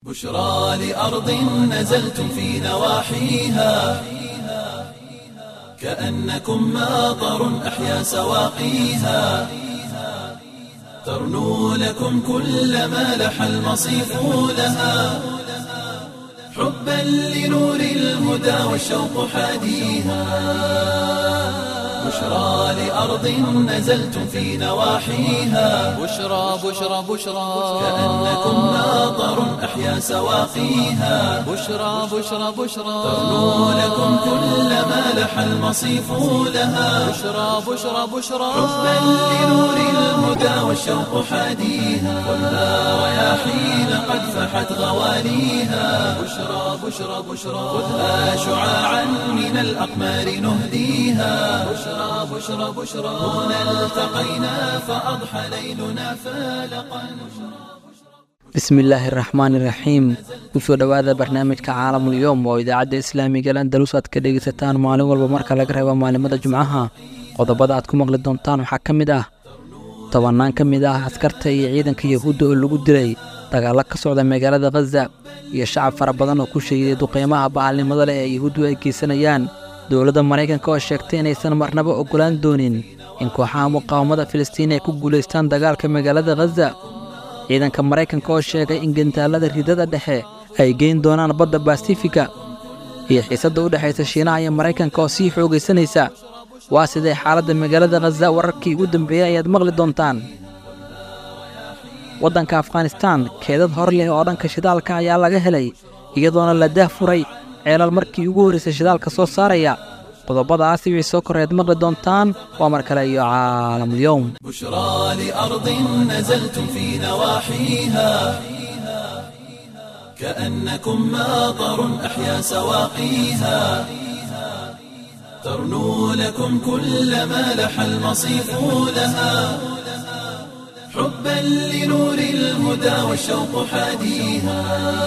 بشرى لأرض نزلتم في نواحيها كأنكم ماطر أحيا سواقيها ترنو لكم كل ما لح المصيف لها حبا لنور الهدى والشوق حاديها بشرى لأرض نزلتم في نواحيها بشرى بشرى بشرى كأنكم ماطر أحيا سواقيها بشرى بشرى بشرى ترنو لكم كل ما لح المصيف لها بشرى بشرى بشرى حبا لنور الهدى والشوق حاديها والنار رياحين قد فحت غواليها بشرى بشرى بشرى خذها شعاعا من الأقمار نهديها بشرى بشرى بشرى هنا التقينا فأضحى ليلنا فالقا bismillaahi raxmaani raxiim kusoo dhowaada barnaamijka caalamul yowm oo idaacadda islaamiga landalus aad ka dhegaysataan maalin walba marka laga reebo maalimada jumcaha qodobada aad ku maqli doontaan waxaa ka mid ah tobannaan ka mid ah askarta iyo ciidanka yahuudda oo lagu dilay dagaallo ka socda magaalada khaza iyo shacab fara badan oo ku sheegiday duqeymaha bacalnimada leh ee yahuuddu ay geysanayaan dowladda maraykanka oo sheegtay inaysan marnaba oggolaan doonin in kooxaha muqaawamada filistiin ay ku guulaystaan dagaalka magaalada khaza ciidanka maraykanka oo sheegay in gantaalada ridada dhexe ay geyn doonaan badda basifiga iyo xiisadda u dhexaysa shiinaha iyo maraykanka oo sii xoogaysanaysa waa sidee xaaladda magaalada khaza wararkii ugu dambeeyey ayaad maqli doontaan waddanka afghanistaan keedad hor leh oo dhanka shidaalka ayaa laga helay iyadoona la daah furay ceelal markii ugu horraysay shidaalka soo saaraya qodobadaasi wixii soo koreed maqli doontaan waa mar kale iyo caalamulyowm بشرى لأرض نزلتم في نواحيها كأنكم ماطر أحيا سواقيها ترنو لكم كل ما لح المصيف لها حبا لنور الهدى والشوق حاديها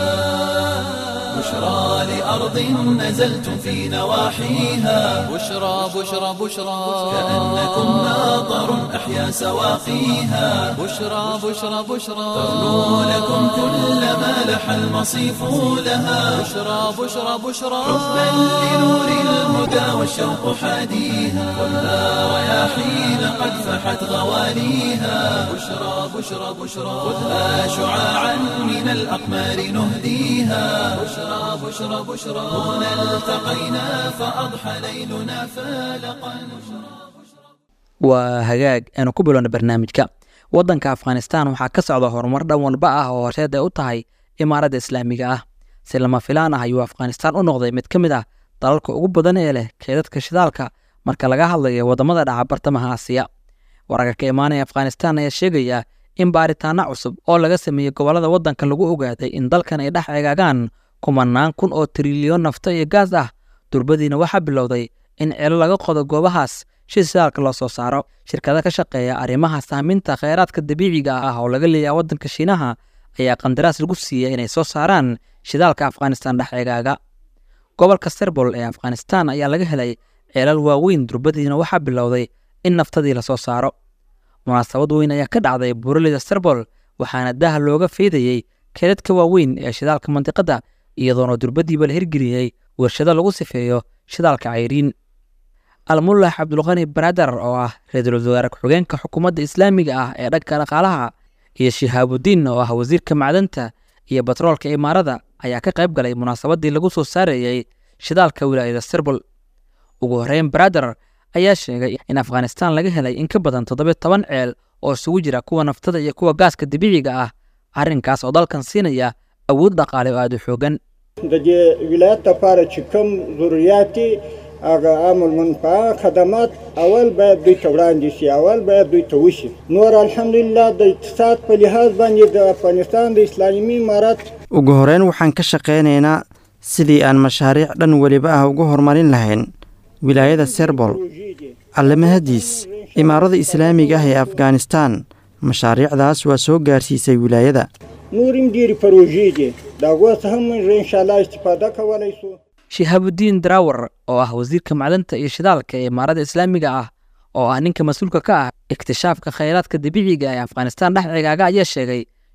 بشرى لأرض نزلتم في نواحيها بشرى بشرى بشرى كأنكم ماطر أحيا سواقيها بشرى بشرى بشرى ترنو لكم كل ما لح المصيف لها بشرى بشرى بشرى حبا لنور الهدى والشوق حاديها والنار رياحين قد فحت غواليها بشرى بشرى بشرى خذها شعاعا من الأقمار نهديها بشرى بشرى بشرى هنا التقينا فأضحى ليلنا فالقا waa hagaag aanu ku bilowna barnaamijka waddanka afghanistaan waxaa ka socda horumar dhan walba ah oo horseed ay u tahay imaaradda islaamiga ah si lama filaan ah ayuu afghanistaan u noqday mid ka mid ah dalalka ugu badan ee leh keedadka shidaalka marka laga hadlayo waddamada dhaca bartamaha aasiya wararka ka imaanaya afghanistaan ayaa sheegaya in baaritaano cusub oo laga sameeyey gobollada waddanka lagu ogaaday in dalkan ay dhex eegaagaan kumanaan kun oo trilyoon nafto iyo gaas ah durbadiina waxaa bilowday in celo laga qodo goobahaas si shidaalka loo soo saaro shirkada ka shaqeeya arrimaha saaminta kheyraadka dabiiciga ah oo laga leeyaha waddanka shiinaha ayaa qandaraas lagu siiyey inay soo saaraan shidaalka afghanistaan dhex eegaaga gobolka serbol ee afghanistaan ayaa laga helay ceelal waaweyn durbadiina waxaa bilowday in naftadii lasoo saaro munaasabad weyn ayaa ka dhacday buuraleyda serbol waxaana daha looga feydayey keedadka waaweyn ee shidaalka mandiqadda iyadoona durbadiiba la hirgeliyey warshado lagu sifeeyo shidaalka cayriin almullah cabdulqani baradar oo ah ra-iisul wasaare ku-xigeenka xukuumadda islaamiga ah ee dhanka dhaqaalaha iyo shihaabudiin oo ah wasiirka macdanta iyo batroolka imaarada ayaa ka qayb galay munaasabadii lagu soo saarayey shidaalka wilaayada serbol ugu horreyn baradar ayaa sheegay in afghanistaan laga helay in ka badan toddobiyo toban ceel oo isugu jira kuwa naftada iyo kuwa gaaska dabiiciga ah arrinkaas oo dalkan siinaya awood dhaqaale oo aada u xoogan د دې ولایت لپاره چې کوم ضرورت دي هغه عام المنفعه خدمات اول باید دوی ته وړاندې شي اول باید دوی ته وشي نور الحمدلله د اقتصاد په لحاظ باندې د افغانستان د اسلامي امارات ugu horeyn waxaan ka shaqaynaynaa sidii aan mashaariic dhan weliba ah ugu horumarin lahayn wilaayada serbol allamahadiis imaarada islaamiga ah ee afghanistaan mashaariicdaas waa soo gaarsiisay wilaayada نور هم ډېرې پروژې دي د هغو څخه موږ انشاءالله استفاده کولی شو shihaabudiin daraawar oo ah wasiirka macdanta iyo shidaalka ee imaarada islaamiga ah oo ah ninka mas-uulka ka ah iktishaafka khayraadka dabiiciga ee afghanistaan dhex cigaaga ayaa sheegay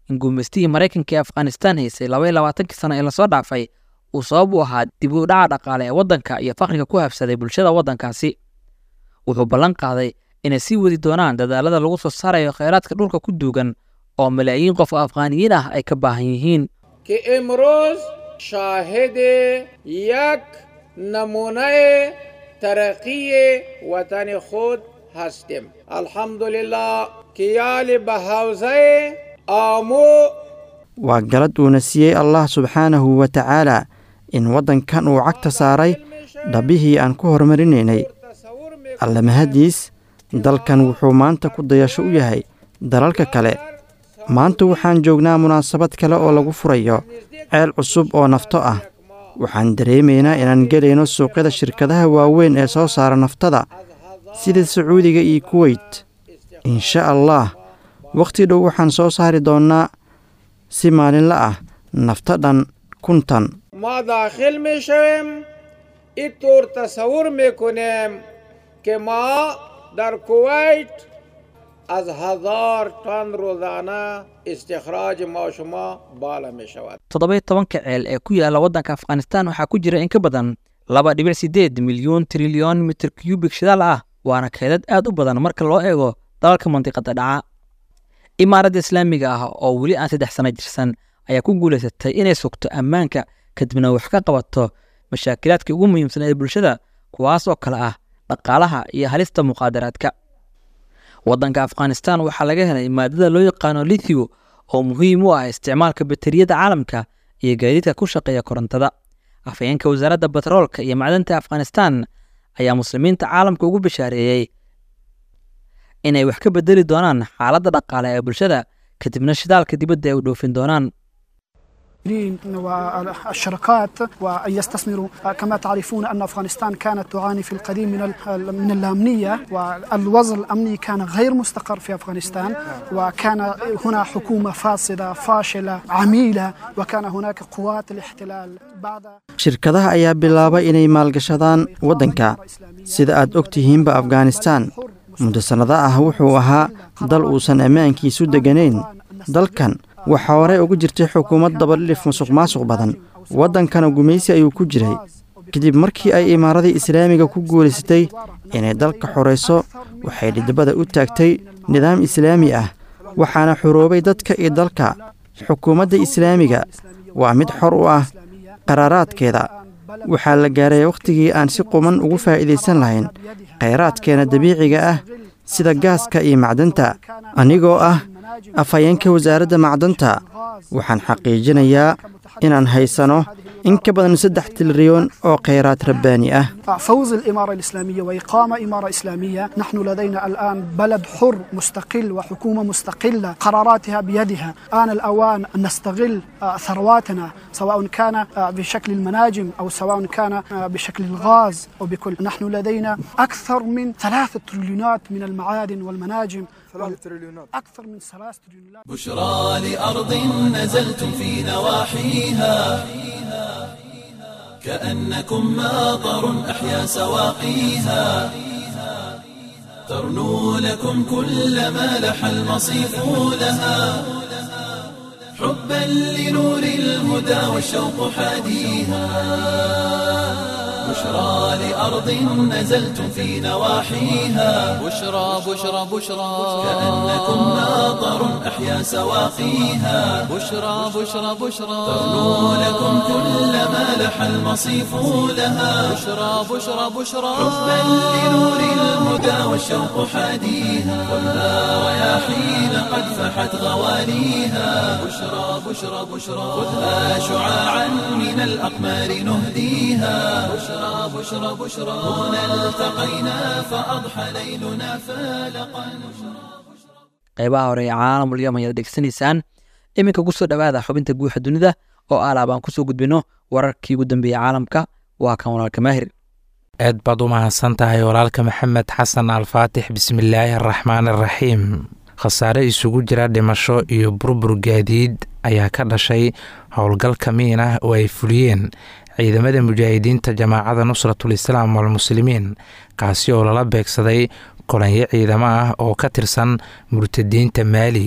in guumaystihii maraykanka ee afghanistaan haysay laba iyo labaatankii sano ee lasoo dhaafay uu sabab u ahaa dib u dhaca dhaqaale ee waddanka iyo faqriga ku habsaday bulshada waddankaasi wuxuu ballan qaaday inay sii wadi doonaan dadaalada lagu soo saarayo kheyraadka dhulka ku duugan oo malaayiin qof oo afghaaniyiin ah ay ka baahan yihiin که امروز شاهد یک نمونه ترقی وطن خود هستیم الحمدلله که یال به حوزه آمو waa galad uuna siiyey allah subxaanahu wa tacaalaa in waddankan uu cagta saaray dhabbihii aan ku horumarinaynay alle mahadiis dalkan wuxuu maanta ku dayasho u yahay dalalka kale maanta waxaan joognaa munaasabad kale oo lagu furayo ceel cusub oo nafto ah waxaan dareemaynaa inaan gelayno suuqyada shirkadaha waaweyn ee soo saara naftada sida sacuudiga iyo kuweyt insha allah wakhti dhow waxaan soo saari doonnaa si maalinla ah nafto dhan kuntan ما داخل می شویم این طور تصور میکنیم که ما در کویت از هزار تن روزانه استخراج ما شما بالا می شود toddoba tobanka ceel ee ku yaala waddanka afghanistaan waxaa ku jira in ka badan laba dhibic sideed milyuun trilyon mitir cubik shidaal ah waana keedad aad u badan marka loo eego dalalka mandiqada dhaca imaaradda islaamiga ah oo weli aan saddex sano jirsan ayaa ku guulaysatay inay sugto ammaanka kadibna wax ka qabato mashaakilaadkii ugu muhiimsan ee bulshada kuwaas oo kale ah dhaqaalaha iyo halista muqaadaraadka waddanka afghanistaan waxaa laga helay maadada loo yaqaano lithiyo oo muhiim u ah isticmaalka bateriyada caalamka iyo gaadiidka ku shaqeeya korontada afhayeenka wasaaradda batroolka iyo macdanta afghanistaan ayaa muslimiinta caalamka ugu bishaareeyey inay wax ka bedeli doonaan xaaladda dhaqaale ee bulshada kadibna shidaalka dibadda ay u dhoofin doonaan والشركات وأن يستثمروا كما تعرفون أن أفغانستان كانت تعاني في القديم من ال- من الأمنية والوضع الأمني كان غير مستقر في أفغانستان وكان هنا حكومة فاسدة فاشلة عميلة وكان هناك قوات الاحتلال بعد shirkadaha ayaa bilaabay inay maalgashadaan waddanka sida aad og tihiinba afghanistaan muddo sannado ah wuxuu ahaa dal uusan ammaankiisu degganayn dalkan waxaa horey ugu jirtay xukuumad dabadhilif musuq maasuq badan waddankana gumaysi ayuu ku jiray kadib markii ay imaaradii islaamiga ku guulaysatay inay dalka xorayso waxay dhidibada u taagtay nidaam islaami ah waxaana xuroobay dadka iyo dalka xukuumadda islaamiga waa mid xor u ah qaraaraadkeeda waxaa la gaaray wakhtigii aan si quman ugu faa'iidaysan lahayn khayraadkeena dabiiciga ah sida gaaska iyo macdanta anigoo ah afhayeenka wasaaradda macdanta waxaan xaqiijinayaa inaan haysano in ka badan saddex tiliryoon oo khayraad rabbaani ah فوز الإمارة الإسلامية وإقامة إمارة إسلامية نحن لدينا الآن بلد حر مستقل وحكومة مستقلة قراراتها بيدها آن الأوان أن نستغل آه، ثرواتنا سواء كان آه، بشكل المناجم أو سواء كان آه، بشكل الغاز أو بكل نحن لدينا أكثر من ثلاثة تريليونات من المعادن والمناجم أكثر من ثلاثة تريليونات بشرى لأرض نزلتم في نواحيها كأنكم ماطر أحيا سواقيها ترنو لكم كل ما لح المصيف لها حبا لنور الهدى والشوق حاديها بشرى لأرض نزلتم في نواحيها بشرى بشرى بشرى كأنكم ماطر أحيا سواقيها بشرى بشرى بشرى ترنو لكم كل ما لح المصيف لها بشرى بشرى بشرى حبا لنور الهدى والشوق حاديها خذها رياحين قد فحت غواليها بشرى بشرى بشرى خذها شعاعا من الأقمار نهديها بشرى بشرى بشرى هنا التقينا فأضحى ليلنا فالقا qaybaha hore ee caalamul yom ayaad dhegeysanaysaan iminka ku soo dhowaada xubinta guuxa dunida oo alaab aan kusoo gudbino wararkii ugu dambeeyey caalamka waa kan walaalka maahir aad baad u mahadsan tahay walaalka maxamed xasan alfaatix bismillaahi araxmaan araxiim khasaare isugu jira dhimasho iyo burbur gaadiid ayaa ka dhashay howlgal kamiin ah oo ay fuliyeen ciidamada mujaahidiinta jamaacada nusratul islaam walmuslimiin kaasi oo lala beegsaday kolanyo ciidamo ah oo ka tirsan murtadiinta maali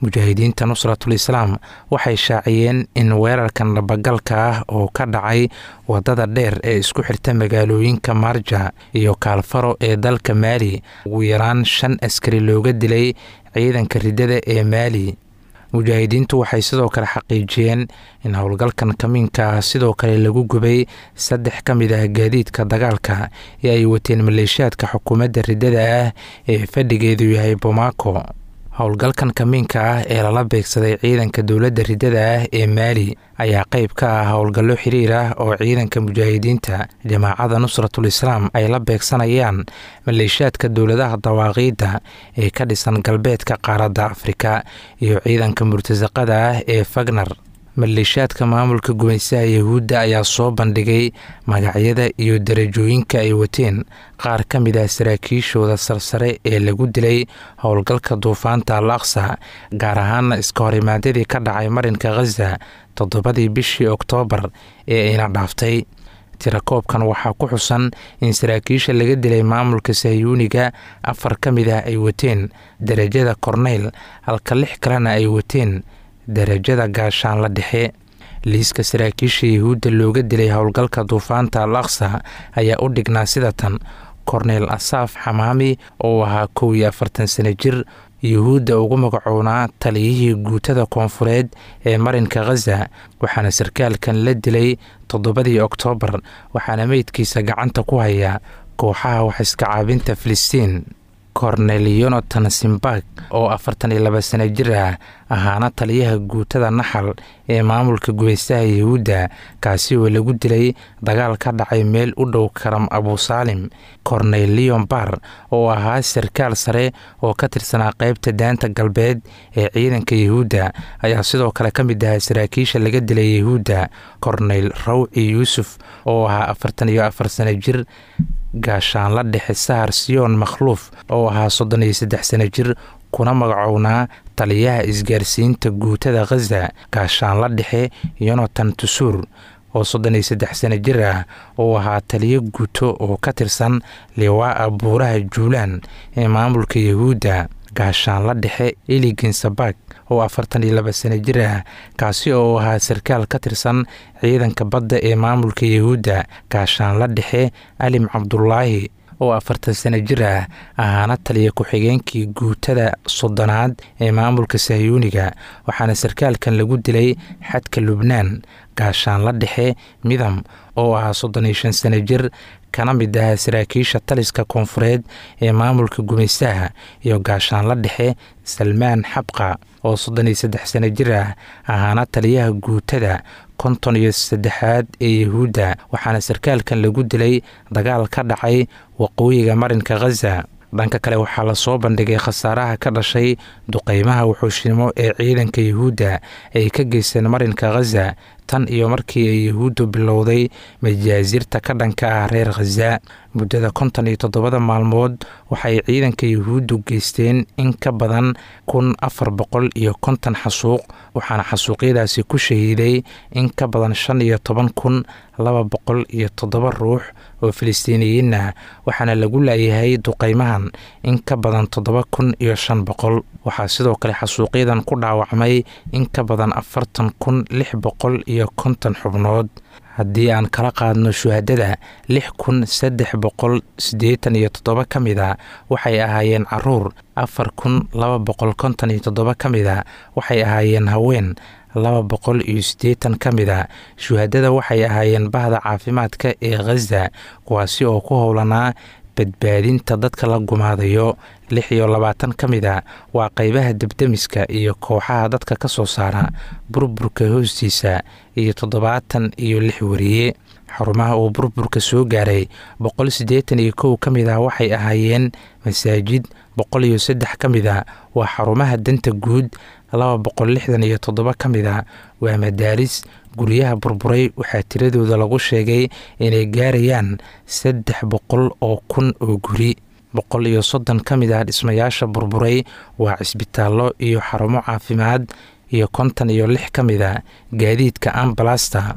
mujaahidiinta nusratul islaam waxay shaaciyeen in weerarkan dhabagalka ah oo ka dhacay wadada dheer ee isku xirta magaalooyinka marja iyo kaalfaro ee dalka maali ugu yaraan shan askari looga dilay ciidanka riddada ee maali mujaahidiintu waxay sidoo kale xaqiijiyeen in howlgalkan kamiinka ah sidoo kale lagu gubay saddex ka mid ah gaadiidka dagaalka ee ay wateen maleeshiyaadka xukuumadda riddada ah ee fadhigeedu yahay bomaako howlgalkan kamiinka ah ee lala beegsaday ciidanka dowladda riddada ah ee maali ayaa qayb ka ah howlgallo xiriir ah oo ciidanka mujaahidiinta jamaacada nusratul islaam ay la beegsanayaan maleeshiyaadka dowladaha dawaaqiidda ee ka dhisan galbeedka qaaradda afrika iyo ciidanka murtasaqada ah ee fagnar maleeshiyaadka maamulka gumaysaha yahuudda ayaa soo bandhigay magacyada iyo darajooyinka ay wateen qaar ka mid ah saraakiishooda sarsare ee lagu dilay howlgalka duufaanta al aqsa gaar ahaana iska horimaadyadii ka dhacay marinka khaza toddobadii bishii oktoobar ee ayna dhaaftay tirakoobkan waxaa ku xusan in saraakiisha laga dilay maamulka sahyuuniga afar ka mid ah ay wateen darajada korneyl halka lix kalena ay wateen darajada gaashaanla dhexe liiska saraakiisha yahuudda looga dilay howlgalka duufaanta al aqsa ayaa u dhignaa sida tan korneyl asaaf xamaami oo ahaa kow iyo afartan sano jir yuhuudda ugu magacoonaa taliyihii guutada koonfureed ee marinka khaza waxaana sarkaalkan la dilay toddobadii oktoobar waxaana meydkiisa gacanta ku haya kooxaha wax iska caabinta filistiin kornel yonatan simbag oo afartan iyo laba sano jir ah ahaana taliyaha guutada naxal ee maamulka gumaystaha yahuudda kaasi oo lagu dilay dagaal ka dhacay meel u dhow karam abusaalim kornel leon bar oo ahaa sarkaal sare oo ka tirsanaa qaybta daanta galbeed ee ciidanka yahuudda ayaa sidoo kale ka mid ahaa saraakiisha laga dilay yahuudda korneyl rawci yuusuf oo ahaa afartan iyo afar sano jir gaashaanla dhexe sahar siyoon makhluuf oo ahaa soddon iyo saddex sano jir kuna magacownaa taliyaha isgaarsiinta guutada khaza gaashaanla dhexe yonatan tusuur oo soddon iyo saddex sano jir ah oo ahaa taliyo guuto oo ka tirsan liwaa-a buuraha juulaan ee maamulka yahuudda gaashaanla dhexe iliginsabag oo afartan iyo laba sano jir ah kaasi oo ahaa sarkaal ka tirsan ciidanka badda ee maamulka yahuudda gaashaanla dhexe alim cabdulaahi oo afartan sano jir ah ahaana taliya ku-xigeenkii guutada soddonaad ee maamulka sahyuuniga waxaana sarkaalkan lagu dilay xadka lubnaan gaashaanla dhexe midam oo ahaa soddon iyo shan sano jir kana mid ahaa saraakiisha taliska koonfureed ee maamulka gumaystaha iyo gaashaanla dhexe salmaan xabqa oo soddon iyo saddex sano jir ah ahaana taliyaha guutada konton iyo saddexaad ee yahuudda waxaana sarkaalkan lagu dilay dagaal ka dhacay waqooyiga marinka khaza dhanka kale waxaa lasoo bandhigay khasaaraha ka dhashay duqeymaha wuxuushnimo ee ciidanka yahuudda ay ka geysteen marinka khaza tan iyo markii ay yahuuddu bilowday majaasirta ka dhanka ah reer khaza muddada konton iyo toddobada maalmood waxay ciidanka yahuuddu geysteen in ka badan kun afar boqol iyo konton xasuuq waxaana xasuuqyadaasi ku shahiiday in ka badan shan iyo toban kun laba boqol iyo toddoba ruux oo filistiiniyiin ah waxaana lagu laayahay duqeymahan in ka badan toddoba kun iyo shan boqol waxaa sidoo kale xasuuqyadan ku dhaawacmay in ka badan afartan kun lix boqol iyo konton xubnood haddii aan kala qaadno shuhadada lix kun saddex boqol siddeetan iyo toddoba ka mid a waxay ahaayeen caruur afar kun laba boqol konton iyo toddoba ka mid a waxay ahaayeen haween laba boqol iyo siddeetan ka mid a shuhadada waxay ahaayeen bahda caafimaadka ee khaza kuwaasi oo ku howlanaa badbaadinta dadka la gumaadayo lix iyo labaatan ka mid a waa qaybaha debdemiska iyo kooxaha dadka ka soo saara burburka hoostiisa iyo toddobaatan iyo lix wariye xarumaha uu burburka soo gaaray boqol siddeetan iyo kow ka mid ah waxay ahaayeen masaajid boqol iyo saddex ka mid a waa xarumaha danta guud laba boqol lixdan iyo toddoba ka mid a waa madaaris guryaha burburay waxaa tiradooda lagu sheegay inay gaarayaan saddex boqol oo kun oo guri boqol iyo soddon ka mid ah dhismayaasha burburay waa cisbitaallo iyo xarumo caafimaad iyo konton iyo lix ka mid a gaadiidka ambalasta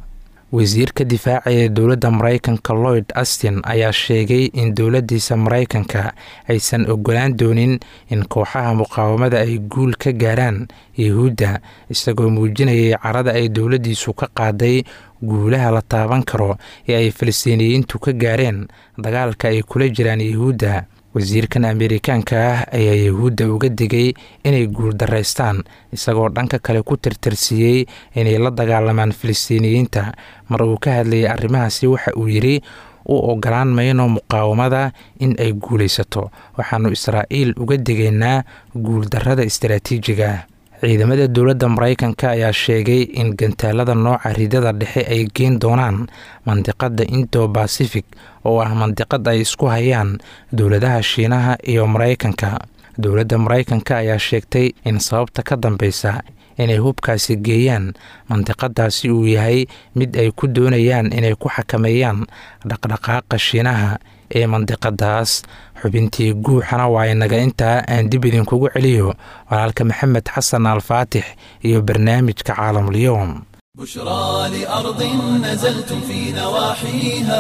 wasiirka difaaca ee dowladda maraykanka lloyd astin ayaa sheegay in dowladdiisa maraykanka aysan ogolaan doonin in kooxaha muqaawamada ay guul ka gaaraan yahuudda isagoo muujinayay carada ay dowladdiisu ka qaaday guulaha la taaban karo ee ay falastiiniyiintu ka gaareen dagaalka ay kula jiraan yahuudda wasiirkan ameerikaanka ah ayaa yahuudda uga digay inay guuldaraystaan isagoo dhanka kale ku tirtirsiiyey inay la dagaalamaan falastiiniyiinta mar uu ka hadlayay arrimahaasi waxa uu yidhi u ogolaan mayno muqaawamada in ay guulaysato waxaannu israa'iil uga digaynaa guuldarrada istaraatiijiga ah ciidamada dowladda maraykanka ayaa sheegay in gantaalada nooca ridada dhexe ay geen doonaan mandiqadda indo bacific oo ah mandiqad ay isku hayaan dowladaha shiinaha iyo maraykanka dowladda maraykanka ayaa sheegtay in sababta ka dambeysa inay hubkaasi geeyaan mandiqadaasi uu yahay mid ay ku doonayaan inay ku xakameeyaan dhaqdhaqaaqa shiinaha ee mandiqadaas xubintii guuxana waa inaga intaa aan dib idinkugu celiyo walaalka maxamed xasan alfaatix iyo barnaamijka caalamulyoom بشرى لأرض نزلتم في نواحيها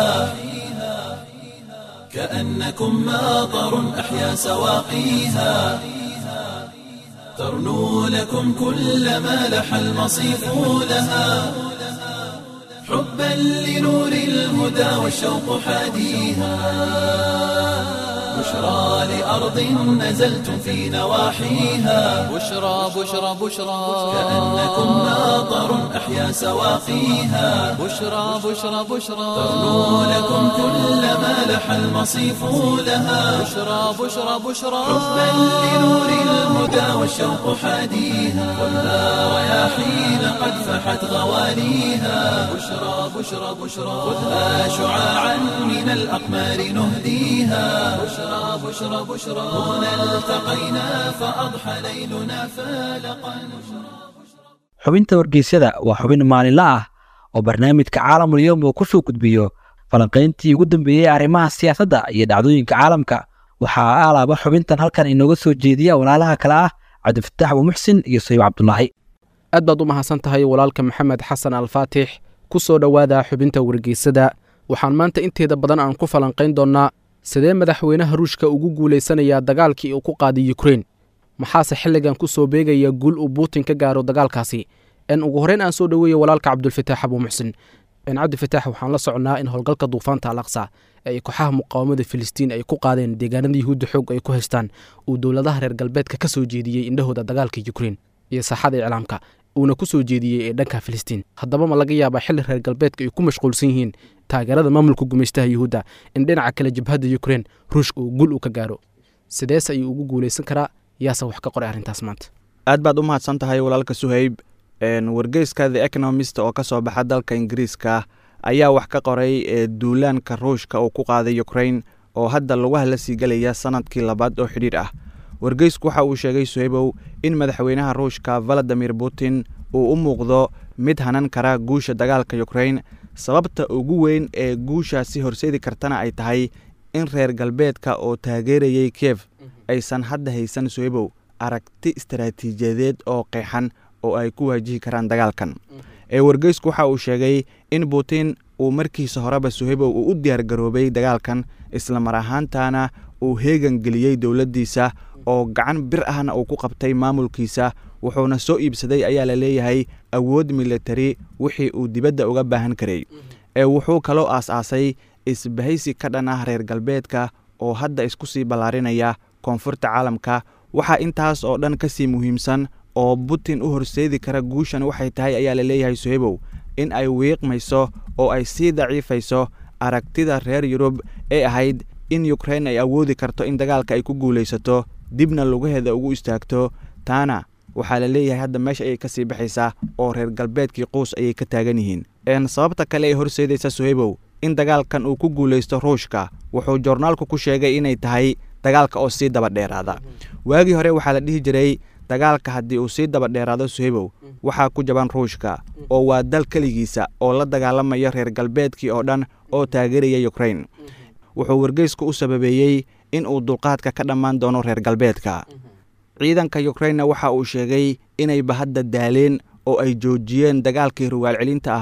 كأنكم ماطر أحيا سواقيها ترنو لكم كل ما لح المصيف لها حبا لنور الهدى والشوق حاديها بشرى لأرض نزلتم في نواحيها بشرى بشرى بشرى كأنكم ماطر أحيا سواقيها بشرى بشرى بشرى ترنو لكم كل ما لح المصيف لها بشرى بشرى بشرى حبا لنور الهدى والشوق حاديها خذها رياحين قد فحت غواليها بشرى بشرى بشرى خذها شعاعا من الأقمار نهديها بشرى بشرى بشرى هنا التقينا فأضحى ليلنا فالقا xubinta wargeysyada waa xubin maalinle ah oo barnaamijka caalamul yowm uu ku soo gudbiyo falanqayntii ugu dambeeyey arrimaha siyaasadda iyo dhacdooyinka caalamka waxaa alaaba xubintan halkan inooga soo jeediya walaalaha kale ah cabdifataax abuumuxsin iyo sayib cabdulaahi aad baad u mahadsan tahay walaalka maxamed xasan alfaatix ku soo dhowaada xubinta wargeysada waxaan maanta inteeda badan aan ku falanqayn doonnaa sidee madaxweynaha ruushka ugu guulaysanayaa dagaalkii uu ku qaaday yukrain maxaase xilligan ku soo beegaya guul uu buutin ka gaaro dagaalkaasi n ugu horreyn aan soo dhoweeya walaalka cabdulfataax abuumuxsin n cabdifataax waxaan la soconnaa in howlgalka duufaanta alaqsa ee ay kooxaha muqaawamada filistiin ay ku qaadeen deegaanada yuhuudda xoog ay ku haystaan uu dowladaha reer galbeedka ka soo jeediyey indhahooda dagaalka yukrain iyo saaxada iclaamka uuna ku soo jeediyey ee dhanka filistiin haddaba ma laga yaabaa xilli reer galbeedka ay ku mashquulsan yihiin taageerada maamulka gumaystaha yuhuudda in dhinaca kale jabhadda yukrain ruushka uu gul u ka gaaro sidees ayuu ugu guulaysan karaa yaase wax ka qoray arrintaas maanta aad baad u mahadsan tahay walaalka suhayb wargeyska the economist oo ka soo baxa dalka ingiriiska ayaa wax ka qoray duulaanka ruushka uu ku qaaday ukrain oo hadda lagu hala sii gelaya sanadkii labaad oo xidhiir ah wargeysku waxa uu sheegay suhaybow in madaxweynaha ruushka valadimir putin uu u muuqdo mid hanan kara guusha dagaalka ukrain sababta ugu weyn ee guushaasi horseedi kartana ay tahay in reer galbeedka oo taageerayay kiev aysan hadda haysan suhaybow aragti istaraatiijiyadeed oo qeexan oo ay ku waajihi karaan dagaalkan ee wargeysku waxa uu sheegay in putin uu markiisa horeba suhaybow uu u diyaar garoobay dagaalkan islamar ahaantana uu heegan geliyey dowladdiisa oo gacan bir ahna uu ku qabtay maamulkiisa wuxuuna soo iibsaday ayaa la leeyahay awood militari wixii uu dibadda uga baahan karay ee wuxuu kaloo aas-aasay isbahaysi ka dhan ah reer galbeedka oo hadda isku sii ballaarinaya koonfurta caalamka waxaa intaas oo dhan ka sii muhiimsan oo putin u horseedi kara guushan waxay tahay ayaa la leeyahay suhaybow in ay wiiqmayso oo ay sii daciifayso aragtida reer yurub ee ahayd in yukrain ay awoodi karto in dagaalka ay ku guulaysato dibna lugaheeda ugu istaagto taana waxaa la leeyahay hadda meesha ayay ka sii baxaysaa oo reer galbeedkii quus ayay ka taagan yihiin een sababta kale ee horseedaysa suhaybow in dagaalkan uu ku guulaysto ruushka wuxuu joornaalku ku sheegay inay tahay dagaalka oo sii daba dheeraada waagii hore waxaa la dhihi jiray dagaalka haddii uu sii daba dheeraado suhaybow waxaa ku jaban ruushka oo waa dal keligiisa oo la dagaalamayo reer galbeedkii oo dhan oo taageeraya yukrain wuxuu wargeysku u sababeeyey in uu dulqaadka ka dhammaan doono reer galbeedka ciidanka yukrainna waxa uu sheegay inayba hadda daaleen oo ay joojiyeen dagaalkii rugaal celinta ahaa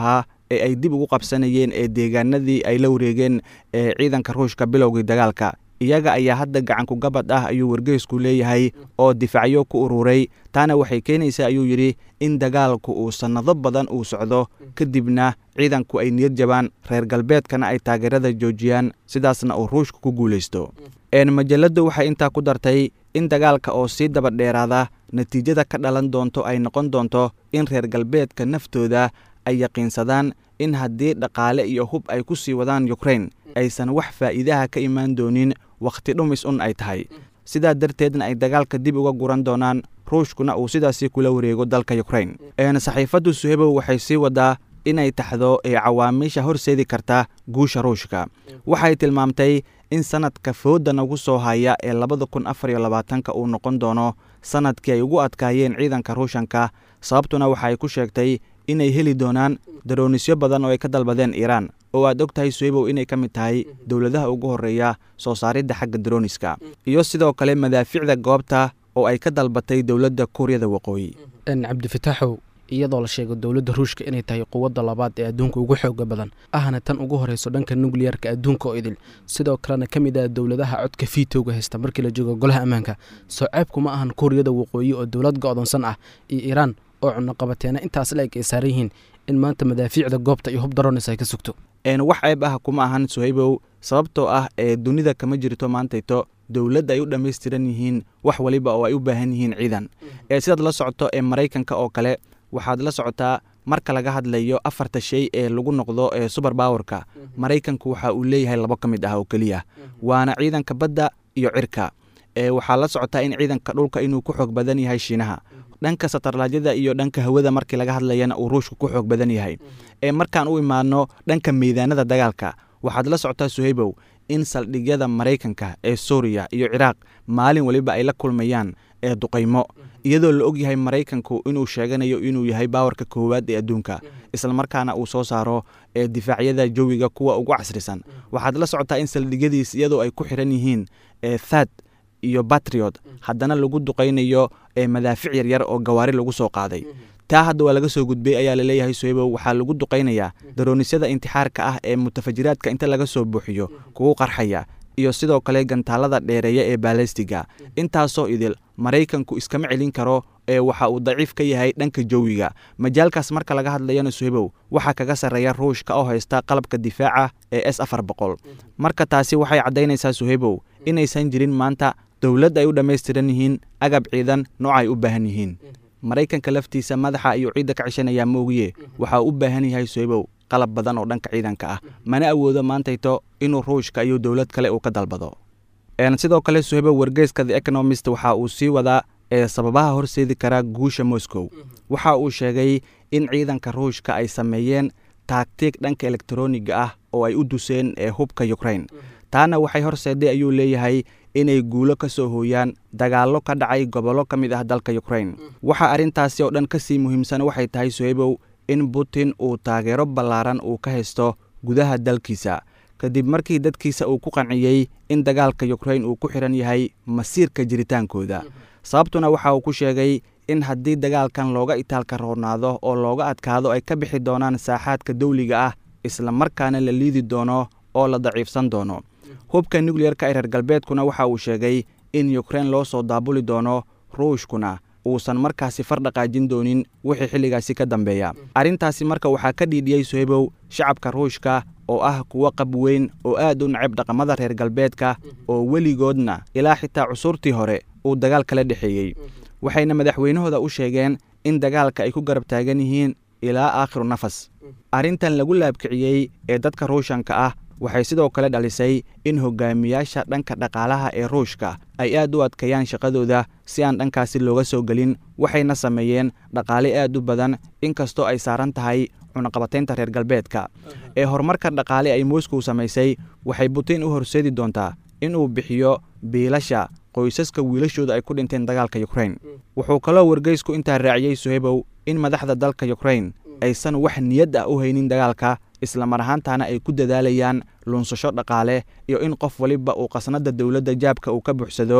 ee ay dib ugu qabsanayeen ee deegaanadii ay la wareegeen ee ciidanka ruushka bilowgii dagaalka iyaga ayaa hadda gacanku gabad ah ayuu wargeysku leeyahay oo difaacyo ku ururay taana waxay keenaysaa ayuu yidhi in dagaalku uu sannado badan uu socdo kadibna ciidanku ay niyad jabaan reer galbeedkana ay taageerada joojiyaan sidaasna uu ruushka ku guulaysto majalladdu waxay intaa ku dartay in dagaalka oo sii daba dheeraada natiijada ka dhalan doonto ay noqon doonto in reer galbeedka naftooda ay yaqiinsadaan in haddii dhaqaale iyo hub ay ku sii wadaan yukrain aysan wax faa'iidaha ka imaan doonin wakhti dhumis un ay tahay sidaa darteedna ay dagaalka dib uga guran doonaan ruushkuna uu sidaasii kula wareego dalka yukrain saxiifaddu suhebow waxay sii wadaa inay taxdo ee cawaamiisha horseedi karta guusha ruushka waxay tilmaamtay in sanadka fooda nagu soo haya ee labada kun afar iyo labaatanka uu noqon doono sanadkii ay ugu adkaayeen ciidanka ruushanka sababtuna waxay ku sheegtay inay heli doonaan daroonisyo badan oo ay ka dalbadeen iiraan oo aad og tahay suhebow inay ka mid tahay dowladaha ugu horreeya soo saaridda xagga darooniska iyo sidoo kale madaaficda goobta oo ay ka dalbatay dowladda kuuriyada waqooyi cabdifitaaxow iyadoo la sheego dowladda ruushka inay tahay quwadda labaad ee adduunka ugu xooga badan ahna tan ugu horeyso dhanka nukliyarka adduunka oo idil sidoo kalena ka mid ah dowladaha codka fiitowga haysta markii la joogo golaha ammaanka soo ceebku ma ahan kuuriyada waqooyi oo dowlad go-doonsan ah iyo iiraan oo cunaqabateena intaas la eg ay saaran yihiin in maanta madaafiicda goobta iyo hub daronis ay ka sugto wax ceeb ah kuma ahan suhaybow sababtoo ah ee dunida kama jirto maantayto dowladda ay u dhammaystiran yihiin wax waliba oo ay u baahan yihiin ciidan ee sidaad la socoto ee maraykanka oo kale waxaad la socotaa marka laga hadlayo afarta shay ee lagu noqdo ee suber bowerka maraykanku waxa uu leeyahay labo ka mid ah oo keliya waana ciidanka badda iyo cirka ee waxaa la socotaa in ciidanka dhulka inuu ku xoog badan yahay shiinaha dhanka satarlaajyada iyo dhanka hawada markii laga hadlayana uu ruushka ku xoog badan yahay ee markaan u imaano dhanka meydaanada dagaalka waxaad la socotaa suhaybow in saldhigyada maraykanka ee suuriya iyo ciraaq maalin waliba ay la kulmayaan ee duqaymo iyadoo la og yahay maraykanku inuu sheeganayo inuu yahay baawarka koowaad ee adduunka islamarkaana uu soo saaro ee difaacyada jawiga kuwa ugu casrisan waxaad la socotaa in saldhigyadiis iyadoo ay ku xiran yihiin ee thad iyo batriot haddana lagu duqaynayo ee madaafic yaryar oo gawaari lagu soo qaaday taa hadda waa laga soo gudbay ayaa laleeyahay sohebow waxaa lagu duqaynayaa daroonisada intixaarka ah ee mutafajiraadka inta laga soo buuxiyo kugu qarxaya iyo sidoo kale gantaalada dheereeya ee baalastiga intaasoo idil maraykanku iskama celin karo ee waxa uu daciif ka yahay dhanka jawiga majaalkaas marka laga hadlayana suhebow waxaa kaga sarreeya ruushka oo haysta qalabka difaaca ee s afar boqol marka taasi waxay caddaynaysaa suhebow inaysan jirin maanta dowladd ay u dhammaystiran yihiin agab ciidan nooca ay u baahan yihiin maraykanka laftiisa madaxa ayuu ciidda ka ceshanayaa moogiye waxa uu u baahan yahay sohebow qalab badan oo dhanka ciidanka ah mana awoodo maantayto inuu ruushka iyo dowlad kale uu ka dalbado sidoo kale sohebow wargeyska the economist waxa uu sii wadaa ee sababaha horseedi karaa guusha moscow waxa uu sheegay in ciidanka ruushka ay sameeyeen taagtiig dhanka elektroniga ah oo ay u duseen ee hubka yukrain taana waxay horseeday ayuu leeyahay inay guulo ka soo hooyaan dagaallo ka dhacay gobollo ka mid ah dalka yukrain waxa arrintaasi oo dhan ka sii muhiimsan waxay tahay sohebow in putin uu taageero ballaaran uu ka haysto gudaha dalkiisa kadib markii dadkiisa uu ku qanciyey in dagaalka yukrain uu ku xiran yahay masiirka jiritaankooda sababtuna waxa uu ku sheegay in haddii dagaalkan looga itaalka roonaado oo looga adkaado ay ka bixi doonaan saaxaadka dawliga ah isla markaana la liidi doono oo la daciifsan doono hubka nukliyarka ee reer galbeedkuna waxa uu sheegay in yukrain loo soo daabuli doono ruushkuna uusan markaasi far dhaqaajin doonin wixii xilligaasi ka dambeeya arrintaasi marka waxaa ka dhiidhiyey sohebow shacabka ruushka oo ah kuwo qab weyn oo aad u nacab dhaqamada reer galbeedka oo weligoodna ilaa xitaa cusurtii hore uu dagaal kala dhexeeyey waxayna madaxweynahooda u sheegeen in dagaalka ay ku garab taagan yihiin ilaa aakhiru nafas arrintan lagu laabkiciyey ee dadka ruushanka ah waxay sidoo kale dhalisay in hogaamiyaasha dhanka dhaqaalaha ee ruushka ay aad u adkeeyaan shaqadooda si aan dhankaasi looga soo gelin waxayna sameeyeen dhaqaale aad u badan inkastoo ay saaran tahay cunaqabataynta reer galbeedka ee horumarka dhaqaale ay moscow samaysay waxay butin u horseedi doontaa inuu bixiyo biilasha qoysaska wiilashooda ay ku dhinteen dagaalka yukrain wuxuu kaloo wargeysku intaa raaciyey sohebow in madaxda dalka yukrain aysan wax niyad ah u haynin dagaalka islamar ahaantaana ay ku dadaalayaan lunsasho dhaqaale iyo in qof waliba uu qasnada dowladda jaabka uu ka buuxsado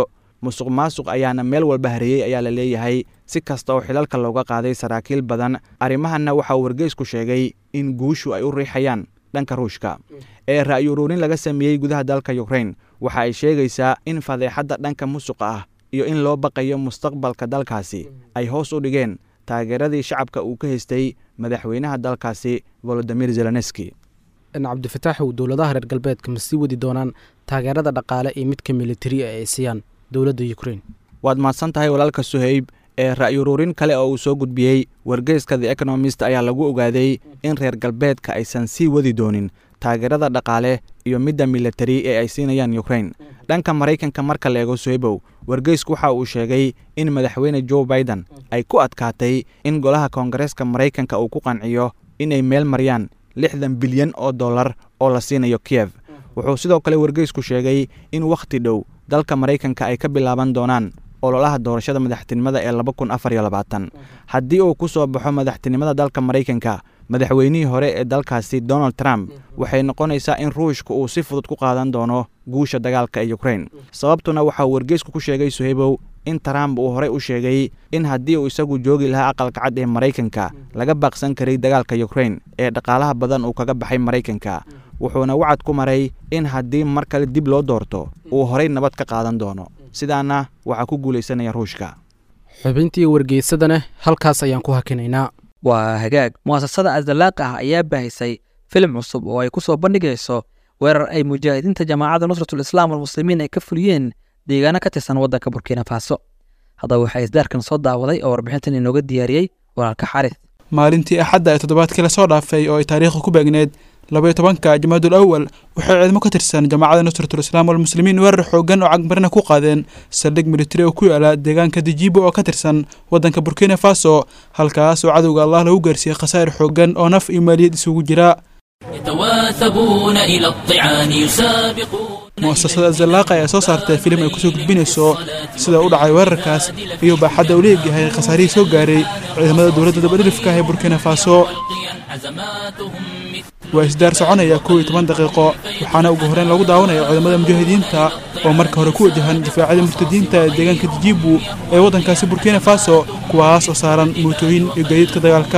musuq maasuq ayaana meel walba hareeyey ayaa la leeyahay si kasta oo xilalka looga qaaday saraakiil badan arrimahanna waxauu wargeysku sheegay in guushu ay u riixayaan dhanka ruushka ee ra'yi uruurin laga sameeyey gudaha dalka yukrain waxa ay sheegaysaa in fadeexadda dhanka musuqa ah iyo in loo baqayo mustaqbalka dalkaasi ay hoos u dhigeen taageeradii shacabka uu ka haystay madaxweynaha dalkaasi volodimir zelenski cabdifataaxow dowladaha reer galbeedka ma sii wadi doonaan taageerada dhaqaale iyo midka militari ee ay siiyaan dowladda yukrain waad mahadsan tahay walaalka suhayb ee ra'yi uruurin kale oo uu soo gudbiyey wargeyska the economist ayaa lagu ogaaday in reer galbeedka aysan sii wadi doonin taageerada dhaqaale iyo midda militari ee ay siinayaan yukrain dhanka maraykanka marka la eego suhaybow wargeysku waxa uu sheegay in madaxweyne joe biden ay ku adkaatay in golaha koongareeska maraykanka uu ku qanciyo inay meel mariyaan lixdan bilyan oo dollar oo la siinayo kiyev wuxuu sidoo kale wargeysku sheegay in wakhti dhow dalka maraykanka ay ka bilaaban doonaan ololaha doorashada madaxtinimada ee laba kun afar iyo labaatan haddii uu ku soo baxo madaxtinimada dalka maraykanka madaxweynihii hore ee dalkaasi donald trump waxay noqonaysaa in ruushka uu si fudud ku qaadan doono guusha dagaalka ee yukrain sababtuna waxauu wargeysku ku sheegay suhaybow in trump uu horey u sheegay in haddii uu isagu joogi lahaa aqalka cad ee maraykanka laga baaqsan karay dagaalka yukrain ee dhaqaalaha badan uu kaga baxay maraykanka wuxuuna wacad ku maray in haddii mar kale dib loo doorto uu horey nabad ka qaadan doono sidaana waxaa ku guulaysanaya ruushka xubintii wargeysadana halkaas ayaan ku hakinaynaa waa hagaag mu'asasada asdalaaq ah ayaa baahisay filim cusub oo ay ku soo bandhigayso weerar ay mujaahidiinta jamaacadda nusratul islaam walmuslimiin ay ka fuliyeen deegaano ka tirsan waddanka burkina faso haddaba waxaa isdaarkan soo daawaday oo warbixintan inooga diyaariyey walaalka xaris maalintii axadda ee toddobaadkii lasoo dhaafay oo ay taariikhda ku beegneed labaiyo tobanka jamaadul awal waxay ciidamo ka tirsan jamaacadda nusratul islaam walmuslimiin weerar xoogan oo cagmarina ku qaadeen saldhig militari oo ku yaala deegaanka dijibo oo ka tirsan waddanka burkina faso halkaas oo cadowga allah lagu gaarsiiyey khasaa'ir xoogan oo naf iyo maaliyad isugu jira يتواثبون إلى الطعان يسابقون mu'asasada zallaaqa ayaa soo saartay filim ay kusoo gudbinayso sida u dhacay weerarkaas iyo baaxadda uu leegyahay khasaarihii soo gaaray ciidamada dowladda dabadhilifka ah ee burkina faso waa isdaar soconaya kow iyo toban daqiiqo waxaana ugu horreyn lagu daawanaya ciidamada mujaahidiinta oo marka hore ku wajahan difaacyada murtadiinta ee deegaanka dijibu ee waddankaasi burkina faso kuwaas oo saaran mootooyin iyo gaadiidka dagaalka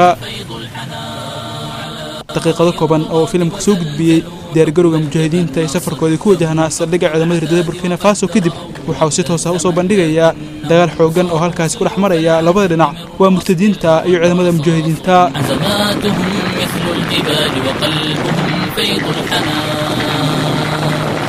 daqiiqado kooban oo filimka soo gudbiyey diyaargarowga mujaahidiinta ee safarkoodii ku wajahnaa saldhigga ciidamada hirdada burkina faso kadib waxauu si toos ah u soo bandhigayaa dagaal xoogan oo halkaasi ku dhex maraya labada dhinac waa murtadiinta iyo ciidamada mujaahidiinta عزماتهم مثل الجبال وقلبهم فيض الحنان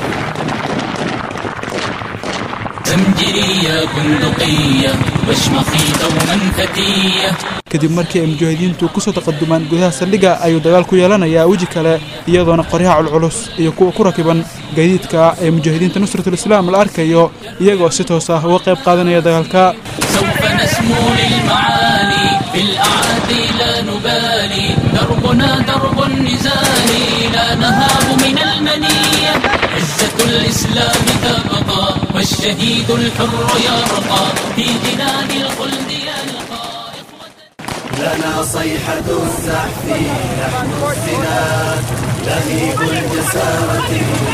زمجري يا بندقية واشمخي دوما فتية kadib markii ay mujaahidiintu ku soo taqadumaan gudaha saldhigga ayuu dagaal ku yeelanayaa weji kale iyadoona qoryaha culculus iyo kuwa ku rakiban gaadiidka ee mujaahidiinta nusratul islaam la arkayo iyagoo si toos ah uga qayb qaadanaya dagaalka سوف نسمو للمعالي في الأعادي لا نبالي دربنا درب النزال لا نهاب من المنية عزة الإسلام تبقى والشهيد الحر يرقى في جنان الخلد يلقى لنا صيحة الزحف نحن الزناد لهيب الجسارة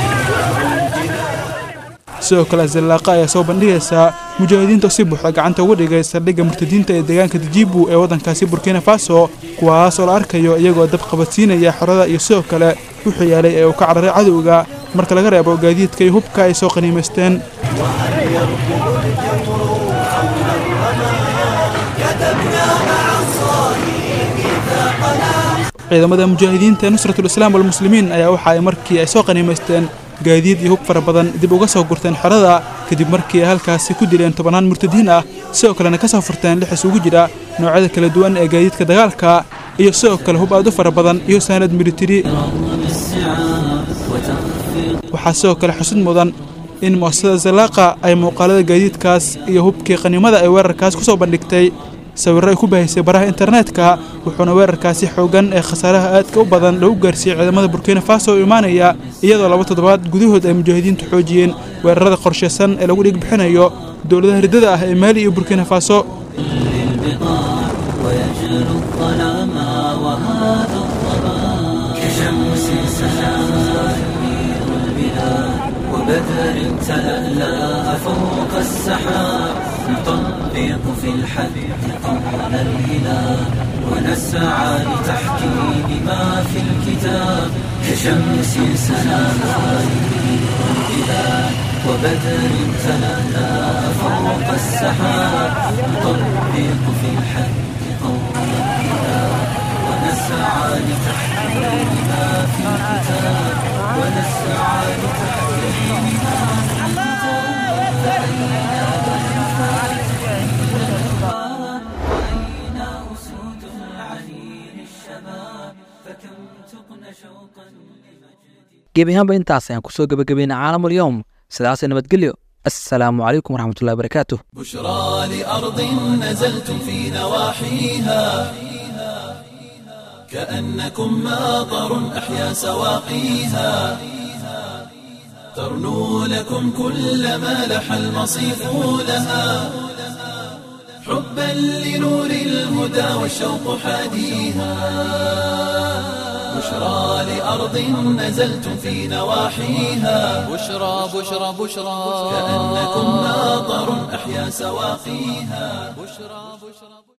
sidoo kale zallaaqa ayaa soo bandhigaysaa mujaahidiinta si buuxda gacanta uga dhigay saldhigga murtadiinta ee deegaanka dijibu ee waddankaasi burkina faso kuwaas oo la arkayo iyagoo dab qabadsiinaya xorada iyo sidoo kale wuxuu yaalay ee uu ka cararay cadowga marka laga reebo gaadiidka iyo hubka ay soo qaniimaysteen ciidamada mujaahidiinta ee nusratul islaam walmuslimiin ayaa waxa ay markii ay soo qaniimaysteen gaadiid iyo hub fara badan dib uga soo gurteen xerada kadib markii ay halkaasi ku dileen tobannaan murtadiin ah sidoo kalena ka soo furteen lix isugu jira noocyada kala duwan ee gaadiidka dagaalka iyo sidoo kale hub aad u fara badan iyo saanad militari waxaa sidoo kale xusid mudan in mu'asasada zallaaqa ay muuqaalada gaadiidkaas iyo hubkii qaniimada ay weerarkaas ku soo bandhigtay sawirro ay ku bahaysay baraha internetka wuxuuna weerarkaasi xoogan ee khasaaraha aadka u badan lagu gaarsiiyey ciidamada burkina faso oo imaanaya iyadoo laba toddobaad gudahood ay mujaahidiintu xoojiyeen weerarada qorshaysan ee lagu dhig bixinayo dowladaha hirdada ah ee maali iyo burkina faso وبدر تلألأ فوق السحاب نطبق في الحد قول الإله ونسعى لتحكيم ما في الكتاب كشمس سناها البلاد وبدر تلألأ فوق السحاب نطبق في الحد قول الإله ونسعى لتحكيم ما في الكتاب ونسعى لتحكيم ما أين أسود العليل الشباب فكم تقن شوقا gebi ahaanba intaas ayaan kusoo gebagabayna caalamul yowm sidaasay nabadgelyo assalaamu calaykum waraxmatullahi wabarakaatuh بشرى لأرض نزلتم في نواحيها كأنكم ماطر أحيا سواقيها ترنو لكم كل ما لح المصيف لها حبا لنور الهدى والشوق حاديها بشرى لأرض نزلتم في نواحيها بشرى بشرى بشرى كأنكم ماطر أحيا سواقيها بشرى بشرى